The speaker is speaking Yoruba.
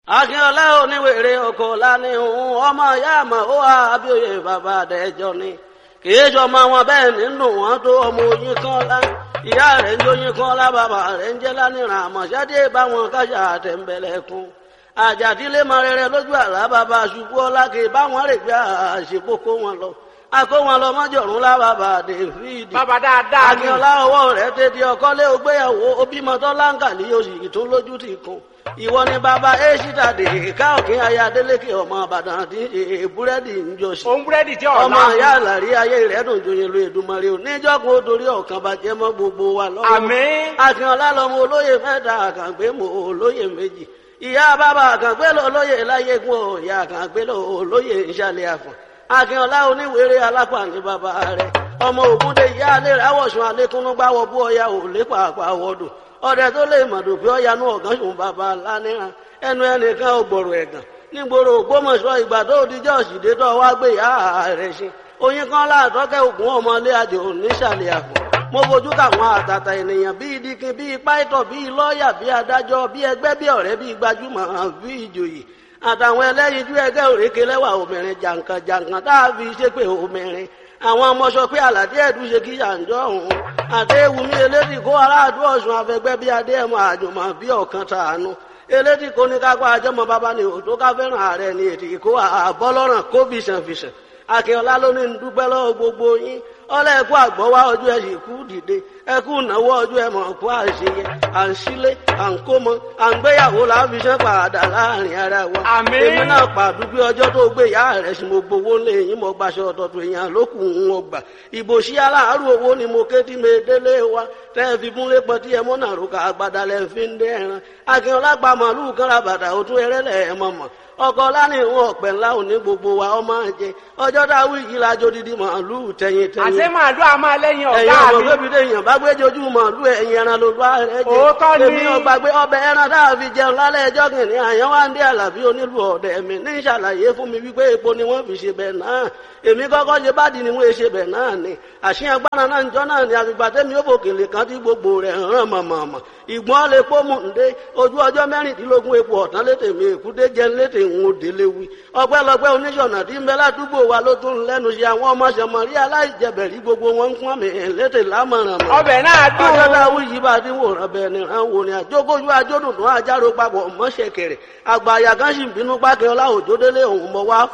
akínọlá oníwèrè oko lánìhùn ọmọ ìyá àmọ ó wà abíòye bàbá àdẹjọ ni kìí sọmọ wọn bẹ́ẹ̀ nínú wọn tó ọmọ oyin kan lá ìyá rẹ̀ ń jóyin kan lá bàbá rẹ̀ ń jẹ́ lánìràn àmọ̀ṣádé báwọn kájà àtẹ̀ǹbẹ̀lẹ̀kùn àjàdílé mọ rere lójú àlá bàbá ṣubú ọlá kì í báwọn rè gbé àṣepọ̀ kó wọn lọ akó wọn lọ mọ́jọ̀rún lá bàbá dèfídì bàbá dáadáa ni akínọlá ọwọ́ rẹ̀ tètè ọkọ́lé ògbéyàwó obímọtọ láǹkàlì oṣù tó lójú ti kún ìwọ ni bàbá èṣìtà dè ká òkè aya délékè ọmọ àbàdàn tí ṣe búrẹ́dì ń jọ sí òun búrẹ́dì tí ọ̀la ọmọ ìyá àlàrí ayé rẹ̀ dùn joyè lu èdùmarè ò níjọ́kùn ó torí ọ̀kan bàjẹ́ mọ́ gbogbo wa lọ́wọ́ àmín akínọlá lọmọ olóyè mẹ́ta àkàngbé mọ olóyè méjì ìyá bàbá àkàngbé lọ olóyè láyégún ọ ìyá àkàngbé lọ olóyè ìṣàlẹ̀ àfọ̀n akínọlá oníwèrè alápá ní bàbá rẹ̀ ọmọ ògúndé ìyá alẹ́ rẹ̀ awọ̀sùn alẹ́kúnnú gbáwọ̀ bú ọya ò lépa àpàwọ̀dù ọdẹ tó lè mọ̀dù pé ọya nú ọ̀gán sùn bàbá lánìràn ẹnu ẹnìkan ò gbọ̀rọ̀ ẹ̀gàn nígboro ògbómọ̀ṣọ́ ìgbà tó dijọ́ òsìdé tó wá gbé ìyá rẹ̀ ṣe oyin kan láàtọ́kẹ́ ògùn ọmọlé àjò nísàlẹ̀ àpò mo fojú káwọn àtàtà ènìyàn bíi dikin bíi pàìtọ̀ bíi lọ́ọ̀yà bíi adájọ́ bíi ẹgbẹ́ bíi ọ̀rẹ́ bíi gbajúmọ̀ bíi ìjòyè àtàwọn ẹlẹ́yinjú ẹgbẹ́ òrékè lẹ́wà obìnrin jàǹkàn jàǹkàn tá a fi ṣépè obìnrin àwọn ọmọ sọ pé àlàdé ẹ̀dùn ṣe kí yànjọ́ ọ̀hún àdéhùnmí elédì kó aráàdú ọ̀sùn afẹgbẹ́ bíi adéhùn àjùmọ̀ bíi ọ̀kan tàánú elédì kó ní kápá àjọmọ bàbá ni òtó ká fẹ́ràn ààrẹ ni ètì kó àbọ́lọ́ràn kó fìṣànfìṣàn akínọlá ló ní dúpẹ́ lọ́wọ́ gbogbo yín ọlọ́ ẹ̀kú àgbọ̀wá ọjọ́ ẹ̀ sì kú dìde ẹ̀kú ìnáwó ọjọ́ ẹ̀ mọ̀ kú àṣeyẹ à ń sílé à ń kó mọ à ń gbéyàwó là ń fi ṣẹ́ padà láàrin ara wa. Àmín. èmi náà pàdúgbé ọjọ́ tó gbé ìyá rẹ̀ sí mo gbowó lé yín mo gbaṣọ ọ̀tọ̀tọ̀ èèyàn lókù ń wọ gbà. ìbò sí aláàárù owó ni mo ké tí mi délé wa tẹ́ ẹ fi múlé pọ̀ tí ẹ mọ́ náà rúkà àgbàdà lẹ́ fi ń dé ẹran. akínọlá gba màálù kan ra bàtà òtún ẹrẹ́lẹ̀ ẹ̀ mọ̀mọ̀ ọkọ lánìhun ọ̀pẹ ńlá òní gbogbo wa ọmọ jẹ ọjọ́ dáwọ́ yìí lájọ dídí màálù tẹ̀yìn tẹ̀yìn àṣé màálù a máa lẹ́yìn ẹ̀yin ọ̀gá ọmọ mi bébí téèyàn bá gbé jojú màálù ẹ̀yin ẹran ló bá rẹ jẹ Òótọ́ ni. èmi ọgbà gbé ọbẹ̀ ẹran tá a fi jẹun lálẹ́ ẹjọ́ kìnìún àyàn wá ń dé àlàbí onílù ọ̀dẹ̀ mi ní ìṣàlàyé fún mi wípé epo ni wọ́n fi ṣe bẹ̀ náà èmi kọ́kọ́ ṣe bá di ni wọ́n ṣe bẹ̀ náà ni àṣìyàn gbára náà njọ́ náà ni àgbègbè tẹ́mi ó fòkèlè kan tí gbogbo rẹ̀ hàn mọ̀mọ̀mọ̀ ìgbọ́n lè pọ́ mú ǹdé ojú ọjọ́ mẹ́rìndínlógún epo ọ̀tán létè mi èkúté jẹ́ létè ń wo délé wí ọpẹ́lọpẹ́ oníṣọ̀nà tí ń bẹ ládùúgbò wa ló tún lẹ́nu ṣe àwọn ọmọ ṣẹmọ̀rí aláìjẹbẹ̀rí gbogbo wọn ń pọ́n mi létè lámọ̀ràn mọ̀ ọbẹ̀ náà dùn ọjọ́ dáwọ́ yìí bá dín wòran bẹ́ẹ̀ ni ràn wò ni àjókòjú ajódùn tó àjárò papọ̀ mọ́ṣẹ̀kẹ̀rẹ̀ àgbà àyà kan sì ń bínú pákẹ́ ọlá òjòdélé òun mọ̀ wá